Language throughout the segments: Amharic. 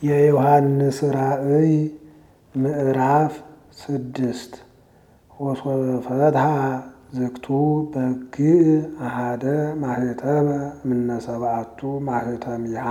የዮሐንስ ራእይ ምዕራፍ ስድስት ወሶበ ፈትሐ ዝግቱ በግዕ አሃደ ማህተመ እምነ ሰብአቱ ማህተሚሃ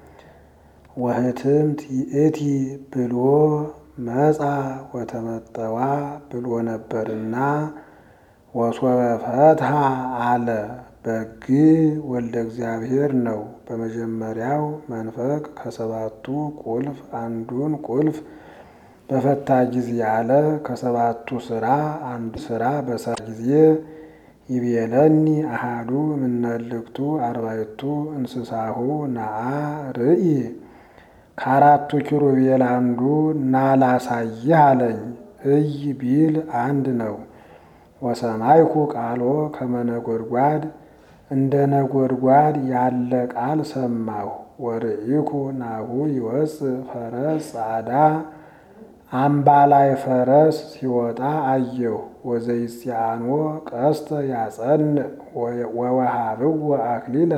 ወህትምት ይእቲ ብሎ መጻ ወተመጠዋ ብሎ ነበርና ወሶበ ፈትሐ አለ። በግዕ ወልደ እግዚአብሔር ነው። በመጀመሪያው መንፈቅ ከሰባቱ ቁልፍ አንዱን ቁልፍ በፈታ ጊዜ አለ። ከሰባቱ ስራ አንዱ ስራ በሰራ ጊዜ ይቤለኒ አሃዱ እምነልክቱ አርባዕቱ እንስሳሁ ነአ ርኢ ከአራቱ ኪሩቤል አንዱ ና ላሳይህ አለኝ። እይ ቢል አንድ ነው። ወሰማይኩ ቃሎ ከመነጎድጓድ እንደ ነጎድጓድ ያለ ቃል ሰማሁ። ወርኢኩ ናሁ ይወፅእ ፈረስ ጻዕዳ አምባላይ ፈረስ ሲወጣ አየሁ። ወዘይጽአኖ ቀስተ ያጸንዕ ወወሃብዎ አክሊለ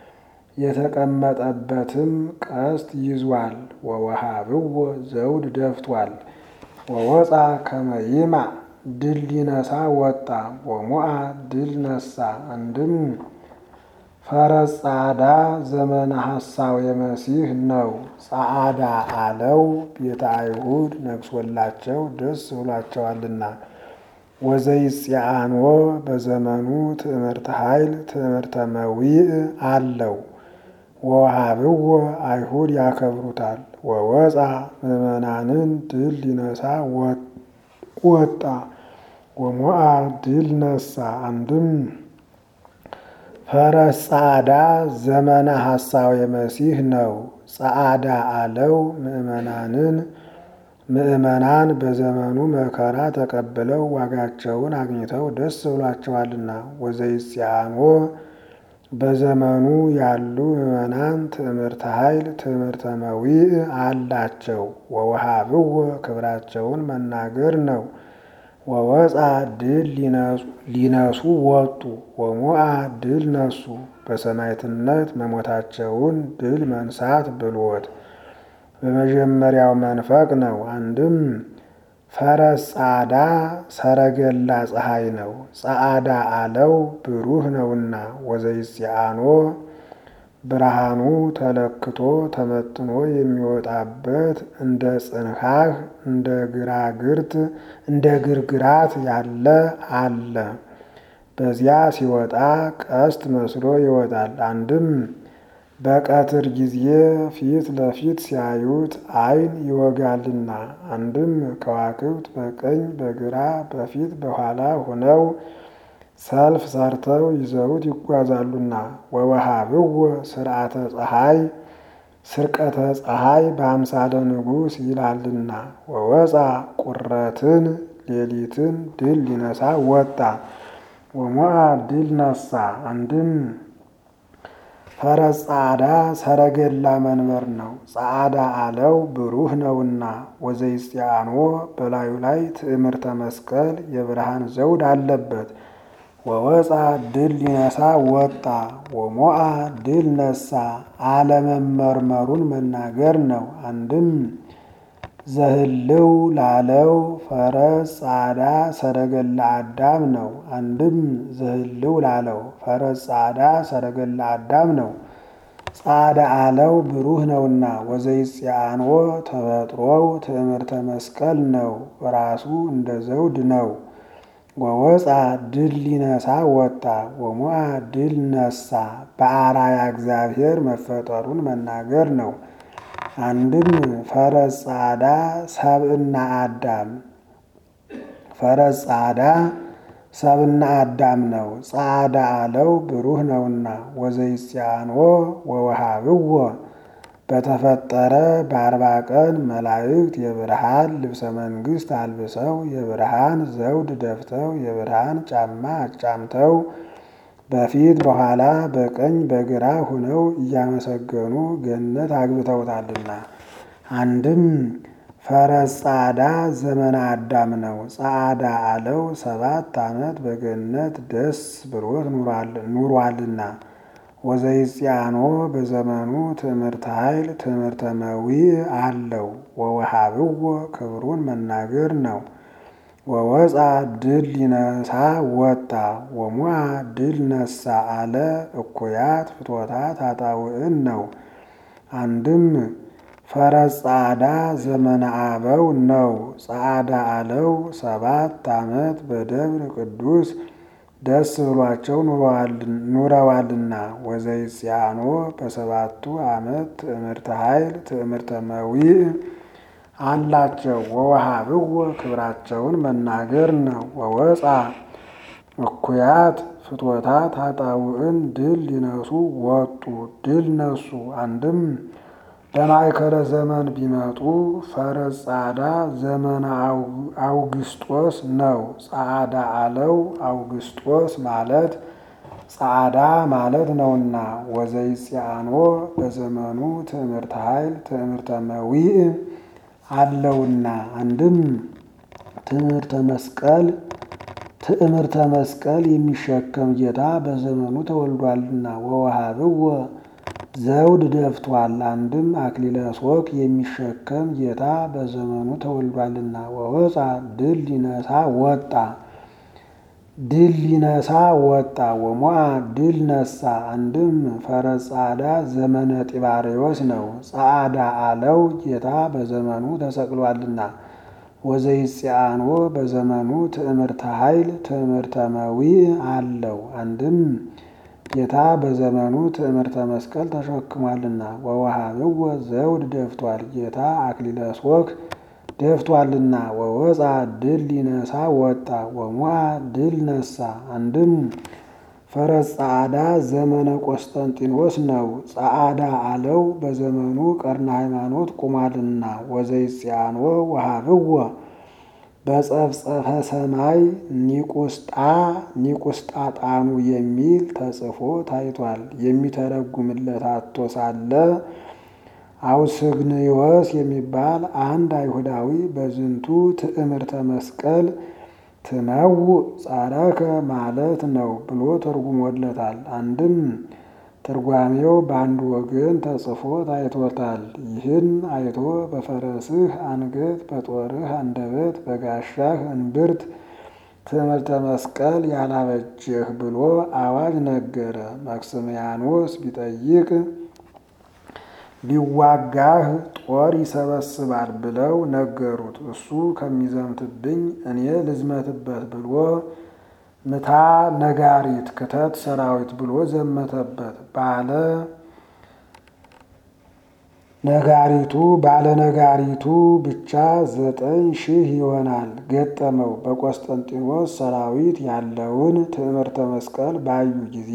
የተቀመጠበትም ቀስት ይዟል። ወወሃብዎ ዘውድ ደፍቷል። ወወፃ ከመ ይማዕ ድል ሊነሳ ወጣ። ወሞአ ድል ነሳ። አንድም ፈረስ ጻዕዳ ዘመነ ሐሳዌ መሲህ ነው። ጸዓዳ አለው ቤተ አይሁድ ነግሶላቸው ደስ ብሏቸዋልና። ወዘይጽአኖ በዘመኑ ትዕምርተ ኃይል ትዕምርተ መዊዕ አለው። ወወሃብዎ አይሁድ ያከብሩታል። ወወፃ ምዕመናንን ድል ሊነሳ ወጣ። ወሞአ ድል ነሳ። አንድም ፈረስ ጻዕዳ ዘመነ ሐሳዌ መሲህ ነው። ጸዓዳ አለው ምዕመናንን ምዕመናን በዘመኑ መከራ ተቀብለው ዋጋቸውን አግኝተው ደስ ብሏቸዋልና። ወዘይጽአኖ በዘመኑ ያሉ ምዕመናን ትዕምርተ ኃይል ትዕምርተ መዊዕ አላቸው። ወወሃብዎ ክብራቸውን መናገር ነው። ወወፃ ድል ሊነሱ ወጡ። ወሞአ ድል ነሱ በሰማዕትነት መሞታቸውን ድል መንሳት ብሎት በመጀመሪያው መንፈቅ ነው። አንድም ፈረስ ጻዕዳ ሰረገላ ፀሐይ ነው። ጸዓዳ አለው ብሩህ ነውና። ወዘይጽአኖ ብርሃኑ ተለክቶ ተመጥኖ የሚወጣበት እንደ ጽንሐህ እንደ ግራግርት እንደ ግርግራት ያለ አለ። በዚያ ሲወጣ ቀስት መስሎ ይወጣል። አንድም በቀትር ጊዜ ፊት ለፊት ሲያዩት ዓይን ይወጋልና። አንድም ከዋክብት በቀኝ በግራ በፊት በኋላ ሆነው ሰልፍ ሰርተው ይዘውት ይጓዛሉና። ወወሃብዎ ስርዓተ ፀሐይ ስርቀተ ፀሐይ በአምሳለ ንጉሥ ይላልና። ወወፃ ቁረትን ሌሊትን ድል ሊነሳ ወጣ። ወሞአ ድል ነሳ። አንድም ፈረስ ጻዕዳ ሰረገላ መንበር ነው። ጸዓዳ አለው ብሩህ ነውና። ወዘይጽአኖ በላዩ ላይ ትዕምርተ መስቀል የብርሃን ዘውድ አለበት። ወወፃ ድል ሊነሳ ወጣ። ወሞአ ድል ነሳ አለመመርመሩን መናገር ነው። አንድም ዘህልው ላለው ፈረስ ጻዕዳ ሰረገላ አዳም ነው። አንድም ዘህልው ላለው ፈረስ ጻዕዳ ሰረገላ አዳም ነው። ጻዕዳ አለው ብሩህ ነውና። ወዘይጽአኖ ተፈጥሮው ትዕምርተ መስቀል ነው። ራሱ እንደ ዘውድ ነው። ወወፃ ድል ሊነሳ ወጣ። ወሞአ ድል ነሳ በአራያ እግዚአብሔር መፈጠሩን መናገር ነው። አንድም ፈረስ ጻዕዳ ሰብእና አዳም ፈረስ ጻዕዳ ሰብእና አዳም ነው። ጻዕዳ አለው ብሩህ ነውና። ወዘይጽአኖ ወወሃብዎ በተፈጠረ በአርባ ቀን መላእክት የብርሃን ልብሰ መንግሥት አልብሰው የብርሃን ዘውድ ደፍተው የብርሃን ጫማ አጫምተው በፊት በኋላ በቀኝ በግራ ሆነው እያመሰገኑ ገነት አግብተውታልና። አንድም ፈረስ ጻዕዳ ዘመነ አዳም ነው። ጻዕዳ አለው ሰባት ዓመት በገነት ደስ ብሎት ኑሯልና። ወዘይጽያኖ በዘመኑ ትምህርተ ኃይል ትምህርተ መዊዕ አለው። ወወሃብዎ ክብሩን መናገር ነው። ወወፃ ድል ሊነሳ ወጣ ወሙዓ ድል ነሳ አለ እኩያት ፍትወታት ኃጣውዕን ነው። አንድም ፈረስ ጸዓዳ ዘመነ አበው ነው። ጸዓዳ አለው ሰባት ዓመት በደብረ ቅዱስ ደስ ብሏቸው ኑረዋልና። ወዘይጽያኖ በሰባቱ ዓመት ትዕምርተ ኃይል ትዕምርተ መዊዕ አላቸው። ወወሃብዎ ክብራቸውን መናገር ነው። ወወፃ እኩያት ፍትወታት ኃጣውዕን ድል ሊነሱ ወጡ ድል ነሱ። አንድም በማእከለ ዘመን ቢመጡ ፈረስ ጸዓዳ ዘመነ አውግስጦስ ነው። ጸዓዳ አለው አውግስጦስ ማለት ጸዓዳ ማለት ነውና። ወዘይጽያኖ በዘመኑ ትዕምርተ ኃይል ትዕምርተ መዊዕ አለውና። አንድም ትዕምርተ መስቀል ትዕምርተ መስቀል የሚሸከም ጌታ በዘመኑ ተወልዷልና። ወወሃብዎ ዘውድ ደፍቷል። አንድም አክሊለ ሦክ የሚሸከም ጌታ በዘመኑ ተወልዷልና። ወወፃ ድል ሊነሳ ወጣ ድል ሊነሳ ወጣ ወሞዓ ድል ነሳ። አንድም ፈረስ ጸዓዳ ዘመነ ጢባሬዎስ ነው። ጸዓዳ አለው ጌታ በዘመኑ ተሰቅሏልና። ወዘይጽያኖ በዘመኑ ትዕምርተ ኃይል ትዕምርተ መዊዕ አለው። አንድም ጌታ በዘመኑ ትዕምርተ መስቀል ተሸክሟልና። ወወሃብዎ ዘውድ ደፍቷል ጌታ አክሊለ ሦክ ደፍቷልና። ወወፃ ድል ሊነሳ ወጣ ወሞዓ ድል ነሳ። አንድም ፈረስ ጸዓዳ ዘመነ ቆስጠንጢኖስ ነው። ጸዓዳ አለው በዘመኑ ቀርነ ሃይማኖት ቁሟልና። ወዘይጽያኖ ወሃብዎ በጸፍጸፈ ሰማይ ኒቁስጣ ኒቁስጣጣኑ የሚል ተጽፎ ታይቷል። የሚተረጉምለት አቶ ሳለ አውስግንዮስ የሚባል አንድ አይሁዳዊ በዝንቱ ትዕምርተ መስቀል ትመውዕ ጻረከ ማለት ነው ብሎ ተርጉሞለታል። አንድም ትርጓሜው በአንድ ወገን ተጽፎ ታይቶታል። ይህን አይቶ በፈረስህ አንገት፣ በጦርህ አንደበት፣ በጋሻህ እንብርት ትዕምርተ መስቀል ያላበጀህ ብሎ አዋጅ ነገረ። መክስምያኖስ ቢጠይቅ ቢዋጋህ ጦር ይሰበስባል ብለው ነገሩት። እሱ ከሚዘምትብኝ እኔ ልዝመትበት ብሎ ምታ ነጋሪት ክተት ሰራዊት ብሎ ዘመተበት። ባለ ነጋሪቱ ባለ ነጋሪቱ ብቻ ዘጠኝ ሺህ ይሆናል ገጠመው። በቆስጠንጢኖስ ሰራዊት ያለውን ትዕምርተ መስቀል ባዩ ጊዜ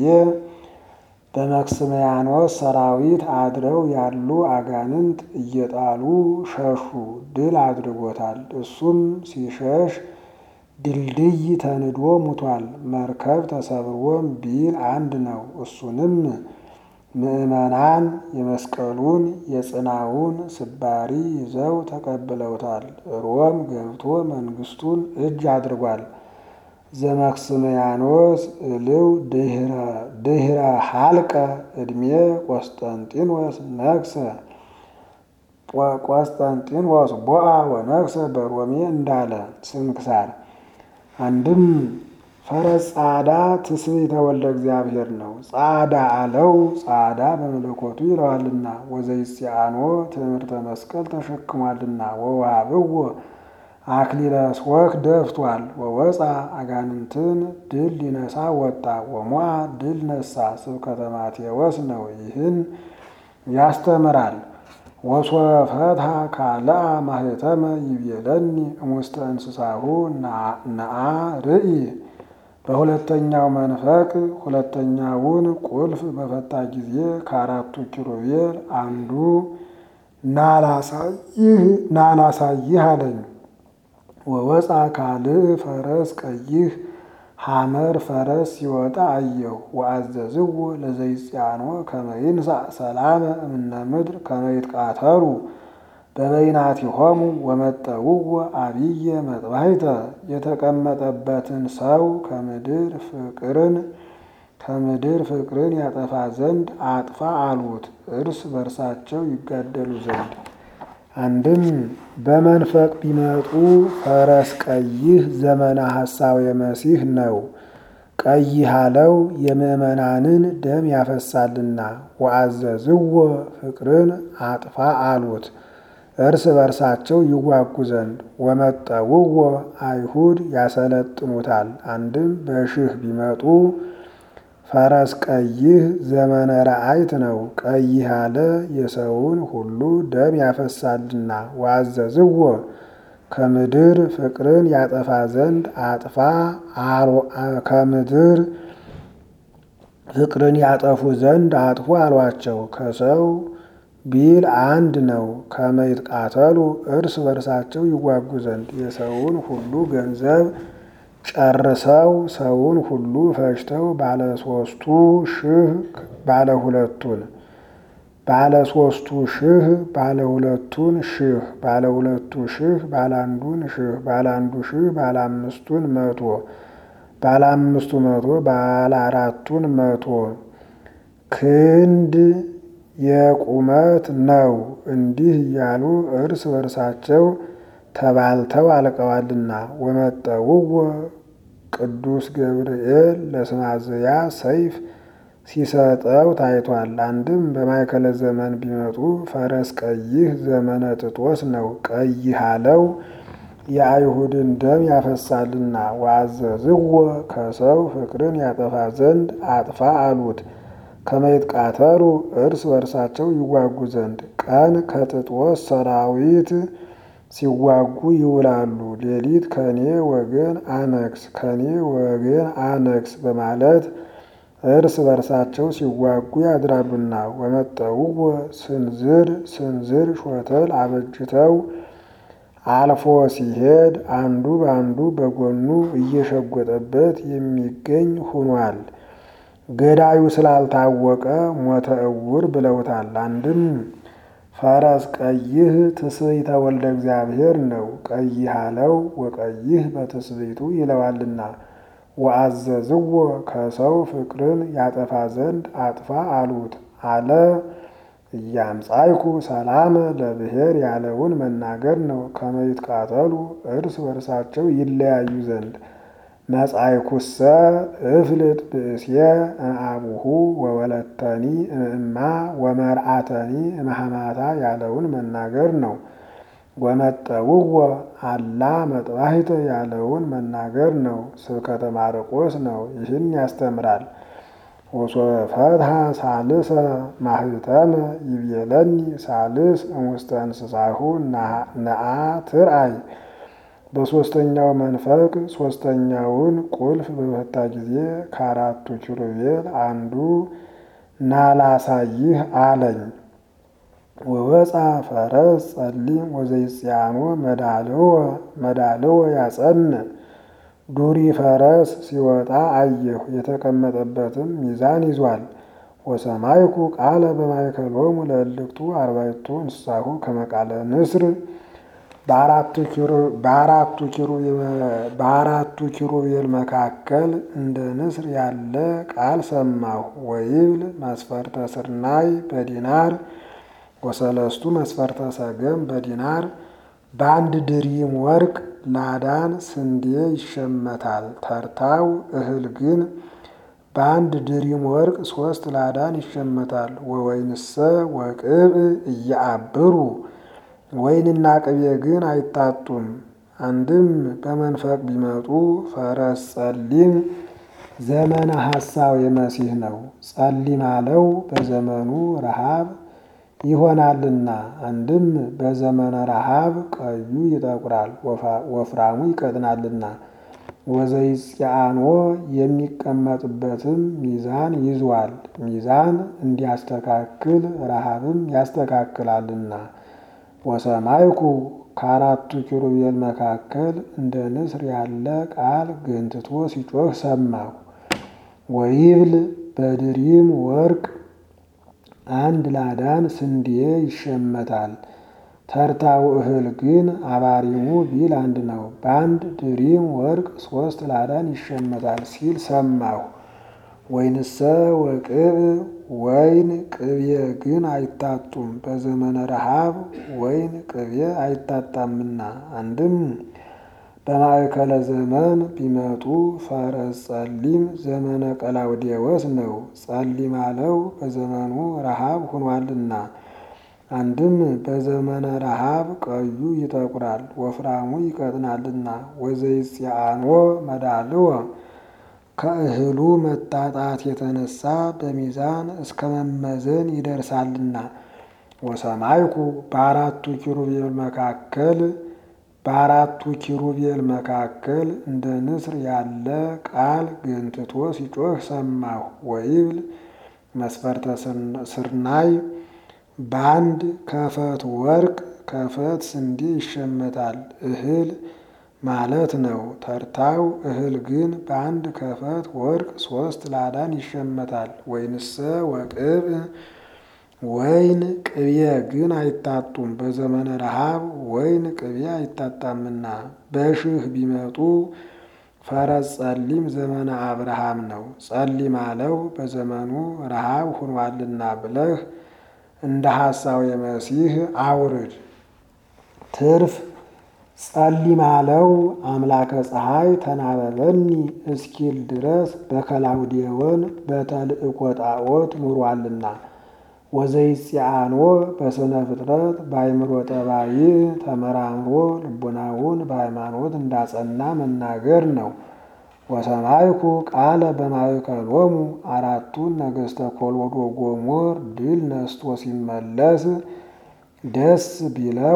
በመክስምያኖስ ሰራዊት አድረው ያሉ አጋንንት እየጣሉ ሸሹ። ድል አድርጎታል። እሱም ሲሸሽ ድልድይ ተንዶ ሙቷል። መርከብ ተሰብሮም ቢል አንድ ነው። እሱንም ምዕመናን የመስቀሉን የጽናውን ስባሪ ይዘው ተቀብለውታል። ሮም ገብቶ መንግስቱን እጅ አድርጓል። ዘመክስምያኖስ እልው ድህረ ሀልቀ ዕድሜ ቆስጠንጢኖስ ነግሰ ቆስጠንጢኖስ ቦአ ወነግሰ በሮሜ እንዳለ ስንክሳር። አንድም ፈረስ ጸዓዳ ትስብእተ ወልደ እግዚአብሔር ነው። ጸዓዳ አለው ጸዓዳ በመለኮቱ ይለዋልና። ወዘይጽያኖ ትዕምርተ መስቀል ተሸክሟልና። ወወሃብዎ አክሊለ ሦክ ደፍቷል። ወወፃ አጋንንትን ድል ሊነሳ ወጣ። ወሞዓ ድል ነሳ። ስብከተ ማቴዎስ ነው። ይህን ያስተምራል። ወሶፈትሐ ካልአ ማኅተመ ይቤለኒ እሙስተ እንስሳሁ ነአ ርኢ። በሁለተኛው መንፈቅ ሁለተኛውን ቁልፍ በፈታ ጊዜ ከአራቱ ኪሩቤል አንዱ ናላሳይህ አለኝ። ወወፃ ካልእ ፈረስ ቀይህ ሐመር ፈረስ ሲወጣ አየሁ። ወአዘዝዎ ለዘይጽያኖ ከመ ይንሣእ ሰላመ እምነ ምድር ከመ ይትቃተሉ በበይናቲሆሙ ወመጠውዎ አብየ መጥባሕተ የተቀመጠበትን ሰው ከምድር ፍቅርን ከምድር ፍቅርን ያጠፋ ዘንድ አጥፋ አሉት፣ እርስ በርሳቸው ይጋደሉ ዘንድ። አንድም በመንፈቅ ቢመጡ ፈረስ ቀይህ ዘመነ ሐሳዌ መሲህ ነው። ቀይህ አለው የምዕመናንን ደም ያፈሳልና። ወአዘዝዎ ፍቅርን አጥፋ አሉት እርስ በርሳቸው ይዋጉ ዘንድ። ወመጠውዎ አይሁድ ያሰለጥኑታል። አንድም በሽህ ቢመጡ ፈረስ ቀይህ ዘመነ ረአይት ነው። ቀይህ አለ የሰውን ሁሉ ደም ያፈሳልና። ወአዘዝዎ ከምድር ፍቅርን ያጠፋ ዘንድ አጥፋ ከምድር ፍቅርን ያጠፉ ዘንድ አጥፉ አሏቸው። ከሰው ቢል አንድ ነው። ከመይትቃተሉ እርስ በርሳቸው ይዋጉ ዘንድ የሰውን ሁሉ ገንዘብ ጨርሰው ሰውን ሁሉ ፈጅተው ባለ ሶስቱ ሺህ ባለ ሁለቱን ባለ ሶስቱ ሺህ ባለ ሁለቱን ሺህ ባለ ሁለቱ ሺህ ባለ አንዱን ሺህ ባለ አንዱ ሺህ ባለ አምስቱን መቶ ባለ አምስቱ መቶ ባለ አራቱን መቶ ክንድ የቁመት ነው። እንዲህ እያሉ እርስ በርሳቸው ተባልተው አልቀዋልና። ወመጠውዎ ቅዱስ ገብርኤል ለስማዘያ ሰይፍ ሲሰጠው ታይቷል። አንድም በማይከለ ዘመን ቢመጡ ፈረስ ቀይህ ዘመነ ጥጦስ ነው። ቀይህ አለው የአይሁድን ደም ያፈሳልና። ወአዘዝዎ ከሰው ፍቅርን ያጠፋ ዘንድ አጥፋ አሉት ከመይትቃተሉ እርስ በርሳቸው ይዋጉ ዘንድ። ቀን ከጥጦስ ሰራዊት ሲዋጉ ይውላሉ። ሌሊት ከኔ ወገን አነግስ ከኔ ወገን አነግስ በማለት እርስ በርሳቸው ሲዋጉ ያድራሉና። ወመጠውዎ ስንዝር ስንዝር ሾተል አበጅተው አልፎ ሲሄድ አንዱ በአንዱ በጎኑ እየሸጎጠበት የሚገኝ ሁኗል። ገዳዩ ስላልታወቀ ሞተ እውር ብለውታል። አንድም ፈረስ ቀይህ ትስብእተ ወልደ እግዚአብሔር ነው። ቀይህ አለው ወቀይህ በትስብእቱ ይለዋልና። ወአዘዝዎ ከሰው ፍቅርን ያጠፋ ዘንድ አጥፋ አሉት አለ እያምጻይኩ ሰላም ለብሔር ያለውን መናገር ነው። ከመይትቃተሉ እርስ በርሳቸው ይለያዩ ዘንድ መጻይኩሰ እፍልጥ ብእስየ እምአቡሁ ወወለተኒ እምእማ ወመርአተኒ እምሐማታ ያለውን መናገር ነው። ወመጠውዎ አላ መጥባሕተ ያለውን መናገር ነው። ስብከተ ማርቆስ ነው። ይህን ያስተምራል። ወሶፈትሐ ሳልሰ ማህተመ ይቤለኒ ሳልስ እሙስተ እንስሳሁ ነአ ትርአይ በሦስተኛው መንፈቅ ሦስተኛውን ቁልፍ በፈታ ጊዜ ከአራቱ ኪሩቤል አንዱ ናላሳይህ አለኝ። ወወፃ ፈረስ ጸሊም ወዘይጽያኖ መዳልወ መዳልወ ያጸን ዱሪ ፈረስ ሲወጣ አየሁ። የተቀመጠበትም ሚዛን ይዟል። ወሰማይኩ ቃለ በማእከሎሙ ለእልክቱ አርባዕቱ እንስሳሁ ከመቃለ ንስር በአራቱ ኪሩቤል መካከል እንደ ንስር ያለ ቃል ሰማሁ። ወይብል መስፈርተ ስርናይ በዲናር ወሰለስቱ መስፈርተ ሰገም በዲናር በአንድ ድሪም ወርቅ ላዳን ስንዴ ይሸመታል። ተርታው እህል ግን በአንድ ድሪም ወርቅ ሶስት ላዳን ይሸመታል። ወወይንሰ ወቅብእ እያአብሩ ወይንና ቅቤ ግን አይታጡም። አንድም በመንፈቅ ቢመጡ ፈረስ ጸሊም ዘመነ ሐሳዌ መሲህ ነው። ጸሊም አለው በዘመኑ ረሃብ ይሆናልና። አንድም በዘመነ ረሃብ ቀዩ ይጠቁራል፣ ወፍራሙ ይቀጥናልና። ወዘይጽያኖ የሚቀመጥበትም ሚዛን ይዟል። ሚዛን እንዲያስተካክል ረሃብም ያስተካክላልና። ወሰማይኩ ከአራቱ ኪሩቤል መካከል እንደ ንስር ያለ ቃል ገንትቶ ሲጮህ ሰማሁ። ወይብል በድሪም ወርቅ አንድ ላዳን ስንዴ ይሸመታል። ተርታው እህል ግን አባሪሙ ቢል አንድ ነው። በአንድ ድሪም ወርቅ ሶስት ላዳን ይሸመታል ሲል ሰማሁ። ወይንሰ ወቅብ ወይን ቅቤ ግን አይታጡም። በዘመነ ረሃብ ወይን ቅቤ አይታጣምና። አንድም በማእከለ ዘመን ቢመጡ ፈረስ ጸሊም ዘመነ ቀላውዴዎስ ነው። ጸሊም አለው በዘመኑ ረሃብ ሆኗልና። አንድም በዘመነ ረሃብ ቀዩ ይጠቁራል፣ ወፍራሙ ይቀጥናልና። ወዘይጽአኖ መዳልወ ከእህሉ መጣጣት የተነሳ በሚዛን እስከ መመዘን ይደርሳልና። ወሰማይኩ በአራቱ ኪሩቤል መካከል በአራቱ ኪሩቤል መካከል እንደ ንስር ያለ ቃል ገንትቶ ሲጮህ ሰማሁ። ወይብል መስፈርተ ስርናይ በአንድ ከፈት ወርቅ ከፈት ስንዴ ይሸመታል እህል ማለት ነው። ተርታው እህል ግን በአንድ ከፈት ወርቅ ሶስት ላዳን ይሸመታል። ወይንሰ ወቅብ ወይን ቅቤ ግን አይታጡም። በዘመነ ረሃብ ወይን ቅቤ አይታጣምና። በሽህ ቢመጡ ፈረስ ጸሊም ዘመነ አብርሃም ነው። ጸሊም አለው በዘመኑ ረሃብ ሆኗልና ብለህ እንደ ሐሳዌ መሲህ አውርድ። ትርፍ ጸሊም አለው አምላከ ፀሐይ ተናበበኒ እስኪል ድረስ በከላውዴዎን በተልእኮ ጣዖት ኑሯልና። ወዘይጽአኖ በስነ ፍጥረት በአይምሮ ጠባይ ተመራምሮ ልቡናውን በሃይማኖት እንዳጸና መናገር ነው። ወሰማይኩ ቃለ በማእከሎሙ አራቱን ነገሥተ ኮሎዶ ጎሞር ድል ነስቶ ሲመለስ ደስ ቢለው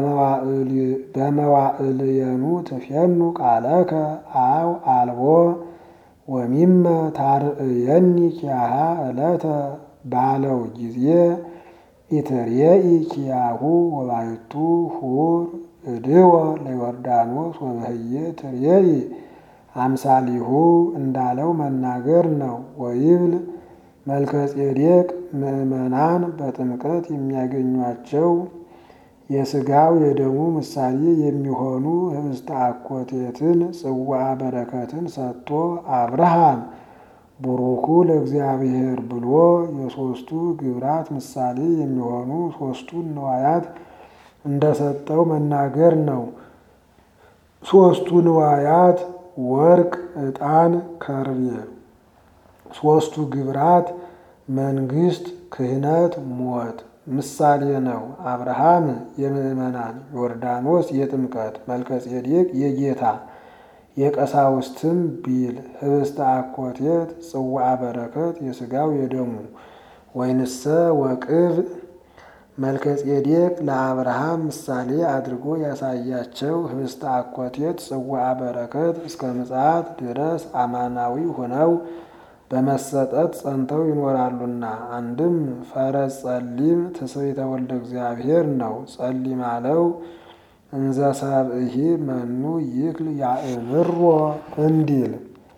በመዋዕልየኑ ትፌኑ ቃለከ አው አልቦ ወሚመ ታርእየኒ ኪያሃ ዕለተ ባለው ጊዜ ኢትርየኢ ኪያሁ ወባይቱ ሁር እድወ ለዮርዳኖስ ወበህየ ትርየኢ አምሳሊሁ እንዳለው መናገር ነው። ወይብል መልከ ጼዴቅ ምዕመናን በጥምቀት የሚያገኟቸው የሥጋው የደሙ ምሳሌ የሚሆኑ ህብስተ አኮቴትን ጽዋ በረከትን ሰጥቶ አብርሃም ቡሩኩ ለእግዚአብሔር ብሎ የሦስቱ ግብራት ምሳሌ የሚሆኑ ሦስቱን ንዋያት እንደሰጠው መናገር ነው። ሦስቱ ንዋያት ወርቅ፣ ዕጣን፣ ከርቤ። ሦስቱ ግብራት መንግስት፣ ክህነት፣ ሞት ምሳሌ ነው። አብርሃም የምዕመናን፣ ዮርዳኖስ የጥምቀት፣ መልከጼዴቅ የጌታ የቀሳውስትም ቢል ህብስተ አኮቴት ጽዋዐ በረከት የሥጋው የደሙ ወይንሰ ወቅብ መልከጼዴቅ ለአብርሃም ምሳሌ አድርጎ ያሳያቸው ህብስተ አኮቴት ጽዋዐ በረከት እስከ ምጽአት ድረስ አማናዊ ሆነው በመሰጠት ጸንተው ይኖራሉና። አንድም ፈረስ ጸሊም ትስብእተ ወልደ እግዚአብሔር ነው። ጸሊም አለው እንዘ ሰብእሂ መኑ ይክል ያእምሮ እንዲል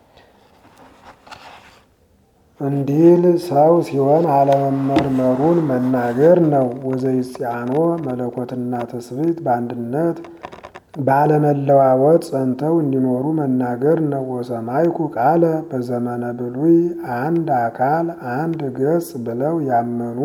እንዲል ሰው ሲሆን አለመመርመሩን መናገር ነው። ወዘይጽአኖ መለኮትና ትስብእት በአንድነት ባለመለዋወጥ ጸንተው እንዲኖሩ መናገር ነው። ወሰማይኩ ቃለ በዘመነ ብሉይ አንድ አካል አንድ ገጽ ብለው ያመኑ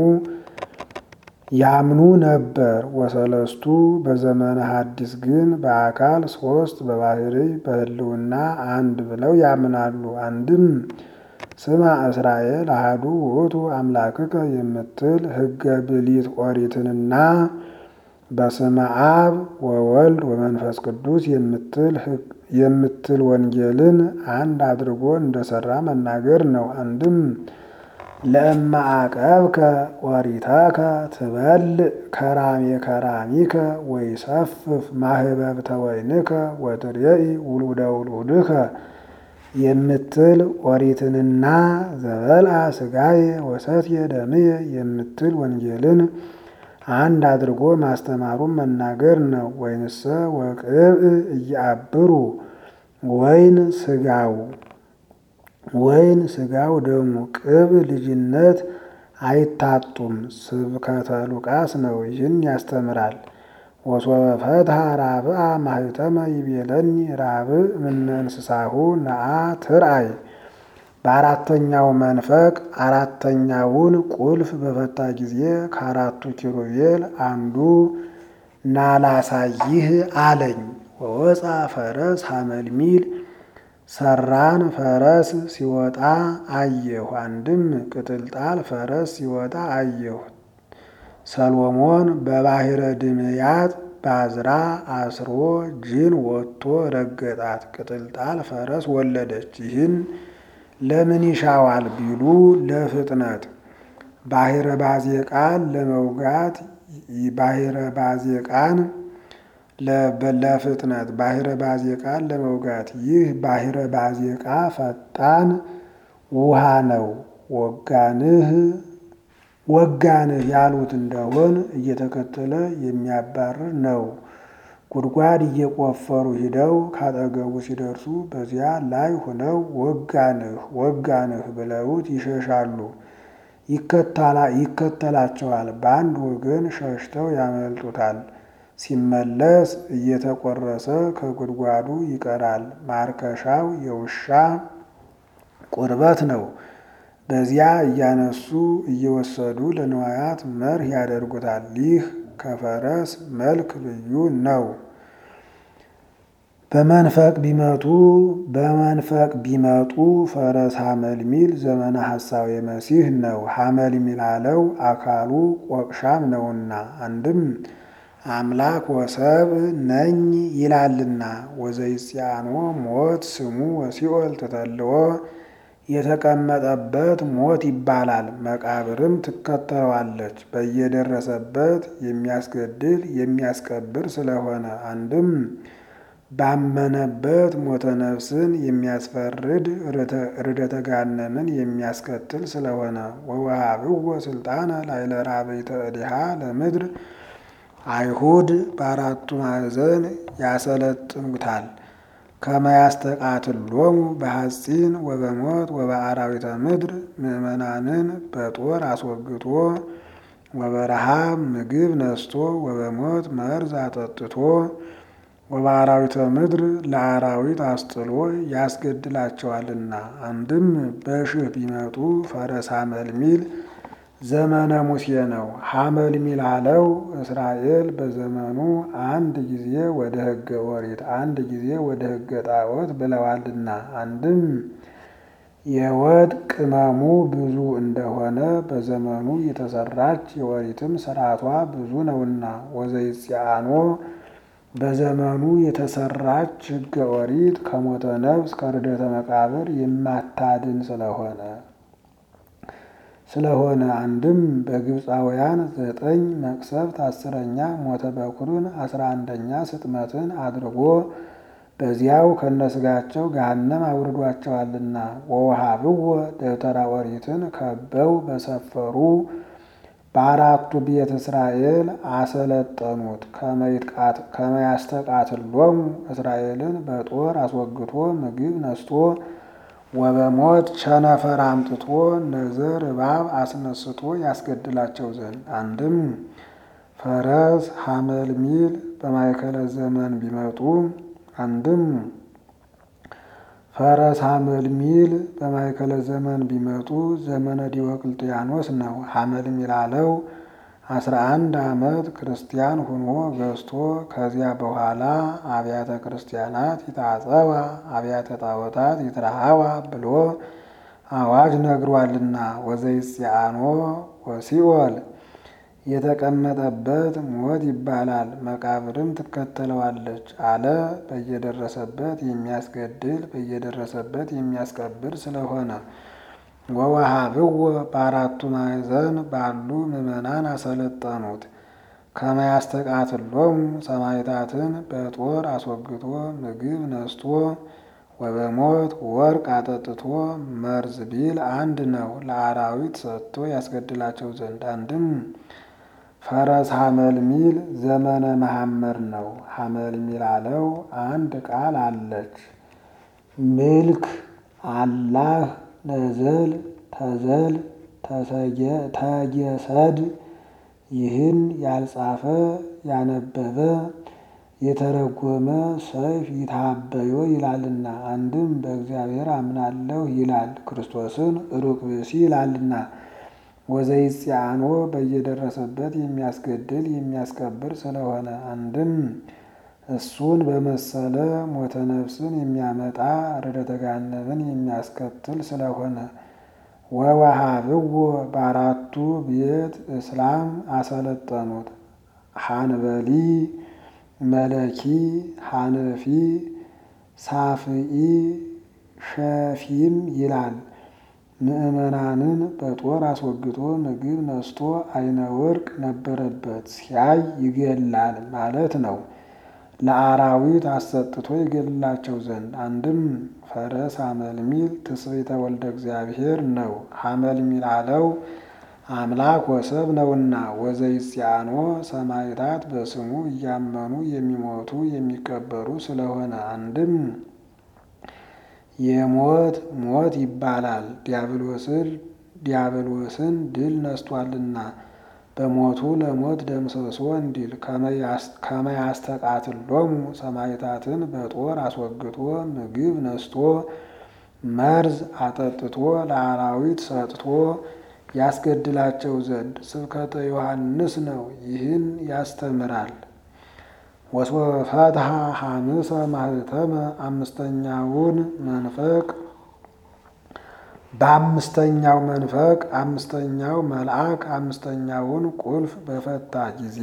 ያምኑ ነበር። ወሰለስቱ በዘመነ ሐዲስ ግን በአካል ሶስት በባህርይ በህልውና አንድ ብለው ያምናሉ። አንድም ስማ እስራኤል አሐዱ ውእቱ አምላክከ የምትል ሕገ ብሊት ኦሪትንና በስመ አብ ወወልድ ወመንፈስ ቅዱስ የምትል ወንጌልን አንድ አድርጎ እንደሰራ መናገር ነው። አንድም ለእመ አቀብከ ኦሪተከ ትበልዕ ከራሜ ከራሚከ ወይሰፍፍ ማህበብተ ወይንከ ወትሬኢ ውሉደ ውሉድከ የምትል ኦሪትንና ዘበልአ ሥጋዬ ወሰትየ ደምየ የምትል ወንጌልን አንድ አድርጎ ማስተማሩን መናገር ነው። ወይንሰ ወቅብእ እያብሩ ወይን ሥጋው ወይን ሥጋው ደሙ ቅብ ልጅነት አይታጡም። ስብከተ ሉቃስ ነው። ይህን ያስተምራል። ወሶበ ፈትሐ ራብአ ማህተመ ይቤለኒ ራብእ እምነ እንስሳሁ ነአ ትርአይ በአራተኛው መንፈቅ አራተኛውን ቁልፍ በፈታ ጊዜ ከአራቱ ኪሩቤል አንዱ ናላሳይህ አለኝ። ወወፃ ፈረስ ሐመልሚል ሰራን ፈረስ ሲወጣ አየሁ። አንድም ቅጥልጣል ፈረስ ሲወጣ አየሁ። ሰሎሞን በባሕረ ድምያት ባዝራ አስሮ ጅን ወጥቶ ረገጣት። ቅጥልጣል ፈረስ ወለደች። ይህን ለምን ይሻዋል ቢሉ ለፍጥነት ባሕረ ባዜቃን ለመውጋት ባሕረ ባዜቃን ለፍጥነት ባሕረ ባዜቃን ለመውጋት ይህ ባሕረ ባዜቃ ፈጣን ውሃ ነው። ወጋንህ ወጋንህ ያሉት እንደሆን እየተከተለ የሚያባርር ነው። ጉድጓድ እየቆፈሩ ሂደው ካጠገቡ ሲደርሱ በዚያ ላይ ሆነው ወጋንህ ወጋንህ ብለውት ይሸሻሉ። ይከተላቸዋል። በአንድ ወገን ሸሽተው ያመልጡታል። ሲመለስ እየተቆረሰ ከጉድጓዱ ይቀራል። ማርከሻው የውሻ ቁርበት ነው። በዚያ እያነሱ እየወሰዱ ለንዋያት መርህ ያደርጉታል። ይህ ከፈረስ መልክ ልዩ ነው። በመንፈቅ ቢመጡ በመንፈቅ ቢመጡ ፈረስ ሐመልሚል ዘመነ ሐሳዌ መሲህ ነው። ሐመልሚል አለው አካሉ ቆቅሻም ነውና አንድም አምላክ ወሰብ ነኝ ይላልና። ወዘይጽያኖ ሞት ስሙ ወሲኦል ትተልዎ የተቀመጠበት ሞት ይባላል። መቃብርም ትከተለዋለች። በየደረሰበት የሚያስገድል የሚያስቀብር ስለሆነ አንድም ባመነበት ሞተ ነፍስን የሚያስፈርድ ርደተ ገሃነምን የሚያስከትል ስለሆነ ወወሃብዎ ስልጣነ ላዕለ ራብዕተ እዴሃ ለምድር አይሁድ በአራቱ ማዕዘን ያሰለጥኑታል። ከመያስተቃትሎሙ በሐፂን ወበሞት ወበአራዊተ ምድር ምእመናንን በጦር አስወግቶ ወበረሃብ ምግብ ነስቶ ወበሞት መርዝ አጠጥቶ ወበአራዊተ ምድር ለአራዊት አስጥሎ ያስገድላቸዋልና። አንድም በሽህ ቢመጡ ፈረስ ሐመልሚል ዘመነ ሙሴ ነው። ሐመልሚል አለው እስራኤል በዘመኑ አንድ ጊዜ ወደ ሕገ ኦሪት አንድ ጊዜ ወደ ሕገ ጣዖት ብለዋልና። አንድም የወጥ ቅመሙ ብዙ እንደሆነ በዘመኑ የተሰራች የኦሪትም ስርዓቷ ብዙ ነውና ወዘይጽያኖ በዘመኑ የተሰራች ሕገ ኦሪት ከሞተ ነፍስ ከርደተ መቃብር የማታድን ስለሆነ ስለሆነ አንድም በግብፃውያን ዘጠኝ መቅሰፍት አስረኛ ሞተ በኩርን አስራ አንደኛ ስጥመትን አድርጎ በዚያው ከነስጋቸው ገሃነም አውርዷቸዋልና። ወወሃብዎ ደብተራ ኦሪትን ከበው በሰፈሩ በአራቱ ቤተ እስራኤል አሰለጠኑት። ከመያስተቃትሎሙ እስራኤልን በጦር አስወግቶ ምግብ ነስቶ ወበሞት ቸነፈር አምጥቶ ነዘር እባብ አስነስቶ ያስገድላቸው ዘንድ አንድም ፈረስ ሐመልሚል በማእከለ ዘመን ቢመጡ አንድም ፈረስ ሐመልሚል በማእከለ ዘመን ቢመጡ ዘመነ ዲዮቅልጥያኖስ ነው። ሐመልሚል አለው አስራ አንድ ዓመት ክርስቲያን ሆኖ ገዝቶ ከዚያ በኋላ አብያተ ክርስቲያናት ይታጸባ አብያተ ጣዖታት ይትረሃዋ ብሎ አዋጅ ነግሯልና። ወዘይጽያኖ ወሲኦል የተቀመጠበት ሞት ይባላል። መቃብርም ትከተለዋለች አለ። በየደረሰበት የሚያስገድል በየደረሰበት የሚያስቀብር ስለሆነ ወወሃብዎ በአራቱ ማዕዘን ባሉ ምዕመናን አሰለጠኑት። ከመያስተቃትሎሙ ሰማዕታትን በጦር አስወግቶ ምግብ ነስቶ ወበሞት ወርቅ አጠጥቶ መርዝ ቢል አንድ ነው። ለአራዊት ሰጥቶ ያስገድላቸው ዘንድ አንድም ፈረስ ሐመልሚል ዘመነ መሐመር ነው። ሐመልሚል አለው አንድ ቃል አለች። ምልክ አላህ ነዘል ተዘል ተጌሰድ ይህን ያልጻፈ ያነበበ የተረጎመ ሰይፍ ይታበዮ ይላልና፣ አንድም በእግዚአብሔር አምናለሁ ይላል ክርስቶስን ሩቅ ብእሲ ይላልና። ወዘይጽአኖ በየደረሰበት የሚያስገድል የሚያስከብር ስለሆነ አንድም እሱን በመሰለ ሞተ ነፍስን የሚያመጣ ርደተ ገሃነምን የሚያስከትል ስለሆነ ወወሃብዎ በአራቱ ቤት እስላም አሰለጠኑት። ሐንበሊ መለኪ ሐነፊ ሳፍኢ ሸፊም ይላል። ምዕመናንን በጦር አስወግቶ ምግብ ነስቶ አይነ ወርቅ ነበረበት ሲያይ ይገላል ማለት ነው። ለአራዊት አሰጥቶ ይገድላቸው ዘንድ አንድም ፈረስ ሐመልሚል ትስብእተ ወልደ እግዚአብሔር ነው። ሐመልሚል አለው አምላክ ወሰብ ነውና። ወዘይጽአኖ ሰማዕታት በስሙ እያመኑ የሚሞቱ የሚቀበሩ ስለሆነ አንድም የሞት ሞት ይባላል ዲያብሎስን ድል ነስቷልና በሞቱ ለሞት ደምሰሶ እንዲል ከመያስተቃትሎሙ ሰማዕታትን በጦር አስወግቶ ምግብ ነስቶ መርዝ አጠጥቶ ለአራዊት ሰጥቶ ያስገድላቸው ዘንድ ስብከተ ዮሐንስ ነው። ይህን ያስተምራል። ወስወፈትሐ ሐምሰ ማህተመ አምስተኛውን መንፈቅ በአምስተኛው መንፈቅ አምስተኛው መልአክ አምስተኛውን ቁልፍ በፈታ ጊዜ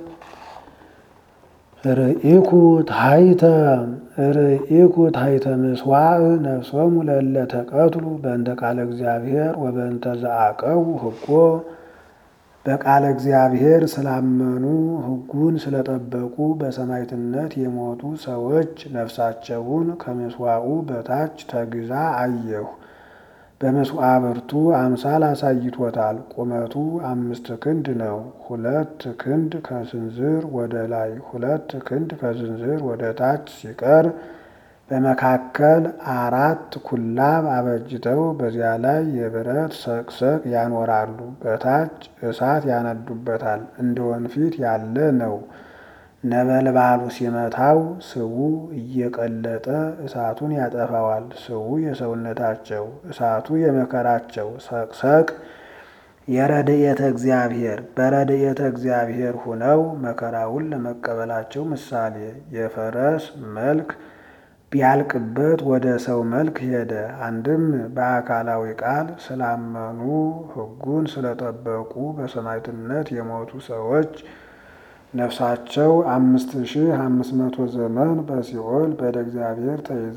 ርኢኩ ታሕተ ርኢኩ ታሕተ ምሥዋዕ ነፍሶሙ ለእለ ተቀትሉ በእንተ ቃለ እግዚአብሔር ወበእንተ ዘአቀቡ ሕጎ በቃለ እግዚአብሔር ስላመኑ ሕጉን ስለጠበቁ በሰማዕትነት የሞቱ ሰዎች ነፍሳቸውን ከምሥዋዑ በታች ተግዛ አየሁ። በመሥዋዕቱ አምሳል አሳይቶታል። ቁመቱ አምስት ክንድ ነው። ሁለት ክንድ ከስንዝር ወደ ላይ፣ ሁለት ክንድ ከስንዝር ወደ ታች ሲቀር በመካከል አራት ኩላብ አበጅተው በዚያ ላይ የብረት ሰቅሰቅ ያኖራሉ። በታች እሳት ያነዱበታል። እንደ ወንፊት ያለ ነው። ነበልባሉ ሲመታው ስቡ እየቀለጠ እሳቱን ያጠፋዋል። ስቡ የሰውነታቸው እሳቱ የመከራቸው ሰቅሰቅ የረድኤተ እግዚአብሔር በረድኤተ እግዚአብሔር ሁነው መከራውን ለመቀበላቸው ምሳሌ የፈረስ መልክ ቢያልቅበት ወደ ሰው መልክ ሄደ። አንድም በአካላዊ ቃል ስላመኑ ሕጉን ስለጠበቁ በሰማዕትነት የሞቱ ሰዎች ነፍሳቸው አምስት ሺህ አምስት መቶ ዘመን በሲኦል በደ እግዚአብሔር ተይዛ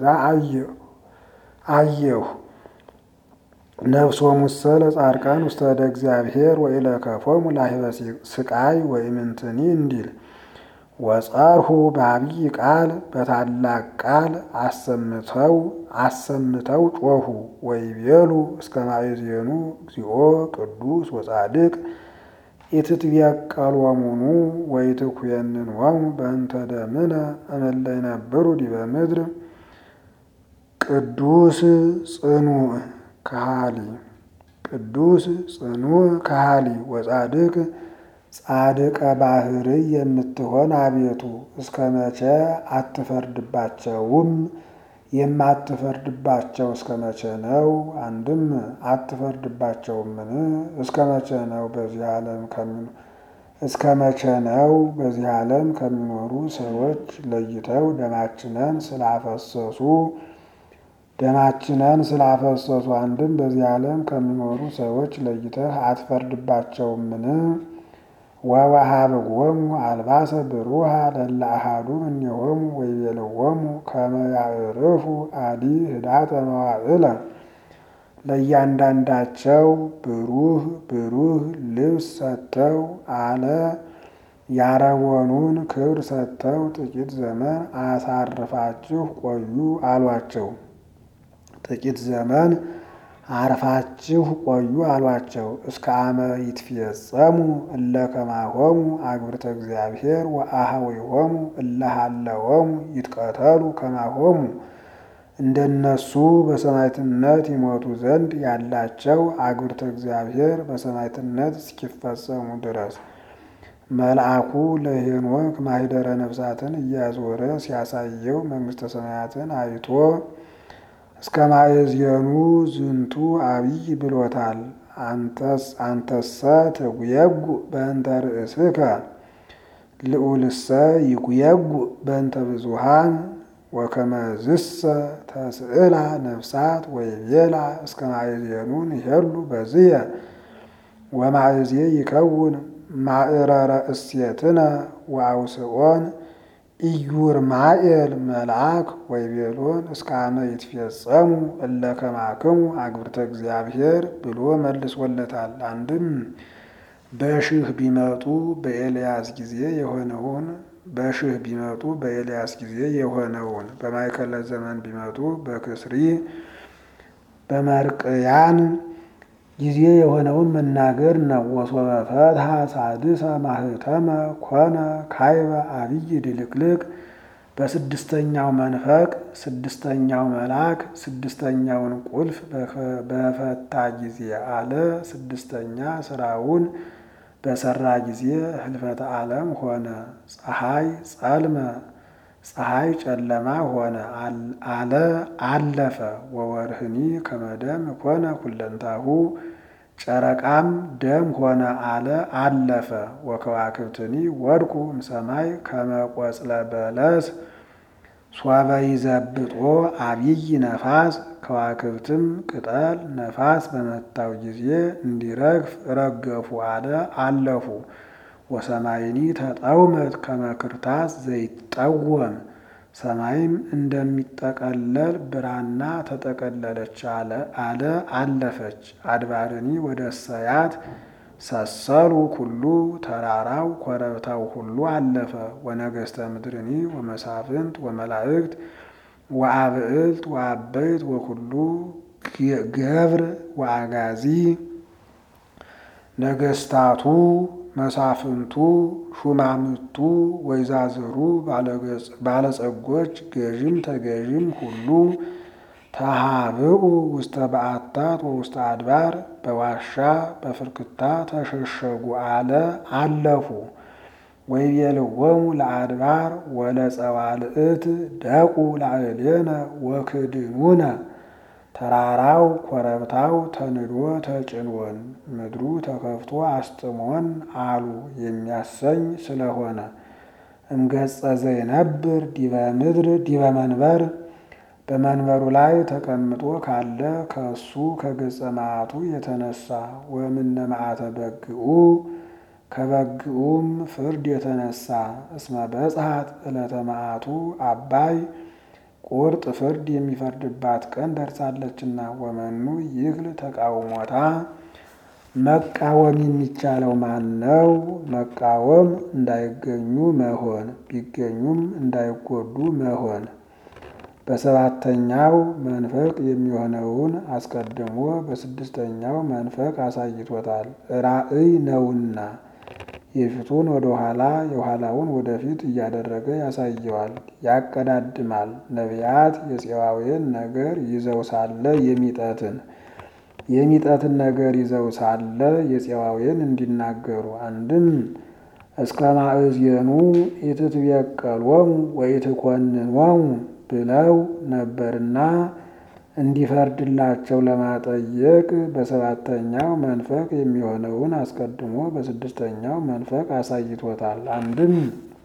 አየሁ። ነፍሶ ሙሰ ለጻድቃን ውስተ እደ እግዚአብሔር ወኢለከፎሙ ላህበ ስቃይ ወኢምንትኒ እንዲል ወጸርሁ በአብይ ቃል በታላቅ ቃል አሰምተው አሰምተው ጮኹ። ወይቤሉ እስከ ማእዜኑ እግዚኦ ቅዱስ ወጻድቅ ኢትትቤቀሎሙኑ ወኢትኩየንንሆሙ በእንተ ደምነ እምእለ ይነብሩ ዲበ ምድር ቅዱስ ጽኑዕ ከሃሊ ቅዱስ ጽኑዕ ከሃሊ ወጻድቅ ጻድቀ ባህርይ የምትሆን አቤቱ እስከ መቼ አትፈርድባቸውም? የማትፈርድባቸው እስከ መቼ ነው? አንድም አትፈርድባቸውምን? እስከ መቼ ነው በዚህ ዓለም ከሚኖ እስከ መቼ ነው በዚህ ዓለም ከሚኖሩ ሰዎች ለይተው ደማችንን ስላፈሰሱ ደማችንን ስላፈሰሱ አንድም በዚህ ዓለም ከሚኖሩ ሰዎች ለይተህ አትፈርድባቸውምን? ወወሃብዎሙ አልባሰ ብሩሃ ለእለ አሐዱ እምኔሆሙ ወይቤልዎሙ ከመ ያዕርፉ አዲ ህዳተ መዋዕለ ለእያንዳንዳቸው ብሩህ ብሩህ ልብስ ሰጥተው አለ ያረወኑን ክብር ሰጥተው ጥቂት ዘመን አሳርፋችሁ ቆዩ አሏቸው። ጥቂት ዘመን አርፋችሁ ቆዩ አሏቸው። እስከ አመ ይትፌጸሙ እለ ከማሆሙ አግብርተ እግዚአብሔር ወአኀዊሆሙ እለ ሀለዎሙ ይትቀተሉ ከማሆሙ እንደነሱ በሰማዕትነት ይሞቱ ዘንድ ያላቸው አግብርተ እግዚአብሔር በሰማዕትነት እስኪፈጸሙ ድረስ መልአኩ ለሄኖክ ማኅደረ ነፍሳትን እያዞረ ሲያሳየው መንግሥተ ሰማያትን አይቶ እስከ ማእዝየኑ ዝንቱ አብይ ብሎታል። አንተሰ ትጉየጉ በእንተ ርእስከ ልዑልሰ ይጉየጉ በእንተ ብዙሃን ወከመዝሰ ተስዕላ ነፍሳት ወይቤላ እስከ ማእዝየኑ ንሄሉ በዝየ ወማእዝየ ይከውን ማእረረ እሴትነ ወአውስኦን ኢዩርማኤል መልአክ ወይቤሎን እስከ አመ ይትፌጸሙ እለ ከማክሙ አግብርተ እግዚአብሔር ብሎ መልሶለታል። አንድም በሽህ ቢመጡ በኤልያስ ጊዜ የሆነውን በሽህ ቢመጡ በኤልያስ ጊዜ የሆነውን በማይከለ ዘመን ቢመጡ በክስሪ በመርቅያን ጊዜ የሆነውን መናገር ነው። ወሶበ ፈትሐ ሳድሰ ማህተመ ኮነ ካይበ አብይ ድልቅልቅ በስድስተኛው መንፈቅ ስድስተኛው መልአክ ስድስተኛውን ቁልፍ በፈታ ጊዜ አለ። ስድስተኛ ስራውን በሰራ ጊዜ ህልፈተ ዓለም ሆነ። ፀሐይ ጸልመ ፀሐይ ጨለማ ሆነ አለ አለፈ። ወወርህኒ ከመደም ኮነ ኩለንታሁ ጨረቃም ደም ሆነ አለ አለፈ። ወከዋክብትኒ ወድቁ እምሰማይ ከመቆጽለ በለስ ሶበ ይዘብጦ አብይ ነፋስ ከዋክብትም ቅጠል ነፋስ በመታው ጊዜ እንዲረግፍ ረገፉ አለ አለፉ። ወሰማይኒ ተጠውመት ከመክርታስ ዘይጠወም ሰማይም እንደሚጠቀለል ብራና ተጠቀለለች አለ አለ አለፈች። አድባርኒ ወደ ሰያት ሰሰሉ ኩሉ ተራራው ኮረብታው ሁሉ አለፈ። ወነገስተ ምድርኒ ወመሳፍንት ወመላእክት ወአብዕልት ወአበይት ወኩሉ ገብር ወአጋዚ ነገስታቱ መሳፍንቱ ሹማምቱ ወይዛዝሩ ባለጸጎች ገዥም ተገዥም ሁሉ ተሃብኡ ውስተ በዓታት ወውስተ አድባር በዋሻ በፍርክታ ተሸሸጉ አለ አለፉ። ወይቤልዎሙ ለአድባር ወለጸዋልእት ደቁ ላዕሌነ ወክድኑነ ተራራው ኮረብታው ተንዶ ተጭኖን ምድሩ ተከፍቶ አስጥሞን አሉ የሚያሰኝ ስለሆነ እምገጸ ዘይነብር ዲበ ምድር ዲበ መንበር በመንበሩ ላይ ተቀምጦ ካለ ከእሱ ከገጸ መዓቱ የተነሳ ወምነ መዓተ በግኡ ከበግኡም ፍርድ የተነሳ እስመ በጽሐት ዕለተ መዓቱ አባይ ቁርጥ ፍርድ የሚፈርድባት ቀን ደርሳለችና። ወመኑ ይክል ተቃውሞታ መቃወም የሚቻለው ማን ነው? መቃወም እንዳይገኙ መሆን፣ ቢገኙም እንዳይጎዱ መሆን። በሰባተኛው መንፈቅ የሚሆነውን አስቀድሞ በስድስተኛው መንፈቅ አሳይቶታል። ራእይ ነውና የፊቱን ወደ ኋላ የኋላውን ወደፊት እያደረገ ያሳየዋል፣ ያቀዳድማል። ነቢያት የፄዋዌን ነገር ይዘው ሳለ የሚጠትን የሚጠትን ነገር ይዘው ሳለ የፄዋዌን እንዲናገሩ አንድም እስከ ማእዝየኑ ኢትትቤቀሎሙ ወኢትኮንኖሙ ብለው ነበርና እንዲፈርድላቸው ለማጠየቅ በሰባተኛው መንፈቅ የሚሆነውን አስቀድሞ በስድስተኛው መንፈቅ አሳይቶታል። አንድም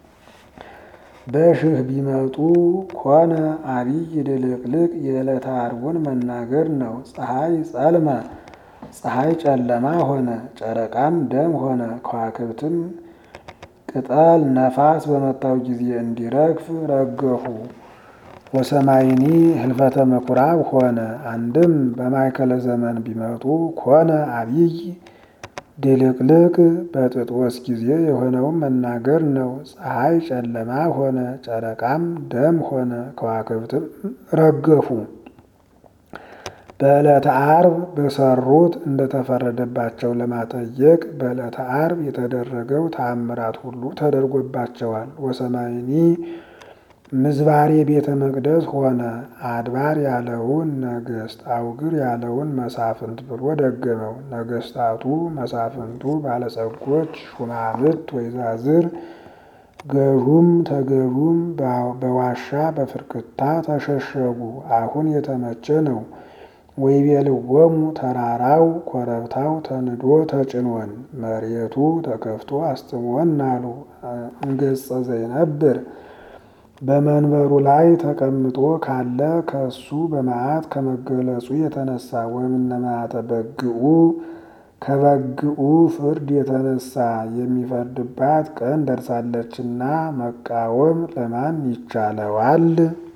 በሽህ ቢመጡ ኮነ አብይ ድልቅልቅ የዕለተ ዓርቡን መናገር ነው። ፀሐይ ጸልመ ፀሐይ ጨለማ ሆነ፣ ጨረቃም ደም ሆነ፣ ከዋክብትም ቅጠል ነፋስ በመታው ጊዜ እንዲረግፍ ረገፉ። ወሰማይኒ ህልፈተ ምኩራብ ሆነ። አንድም በማይከለ ዘመን ቢመጡ ኮነ አብይ ድልቅልቅ በጥጦስ ጊዜ የሆነውን መናገር ነው። ፀሐይ ጨለማ ሆነ፣ ጨረቃም ደም ሆነ፣ ከዋክብትም ረገፉ። በዕለተ ዓርብ በሰሩት እንደተፈረደባቸው ለማጠየቅ በዕለተ ዓርብ የተደረገው ተአምራት ሁሉ ተደርጎባቸዋል። ወሰማይኒ ምዝባሬ ቤተ መቅደስ ሆነ። አድባር ያለውን ነገሥት፣ አውግር ያለውን መሳፍንት ብሎ ደገመው። ነገሥታቱ፣ መሳፍንቱ፣ ባለጸጎች፣ ሹማምት፣ ወይዛዝር፣ ገዡም ተገዡም በዋሻ በፍርክታ ተሸሸጉ። አሁን የተመቸ ነው። ወይቤልዎሙ ተራራው ኮረብታው ተንዶ ተጭኖን መሬቱ ተከፍቶ አስጥሞን አሉ። እንገጸ ዘይነብር በመንበሩ ላይ ተቀምጦ ካለ ከሱ በመዓት ከመገለጹ የተነሳ ወእምነ መዓተ በግዑ ከበግዑ ፍርድ የተነሳ የሚፈርድባት ቀን ደርሳለችና መቃወም ለማን ይቻለዋል?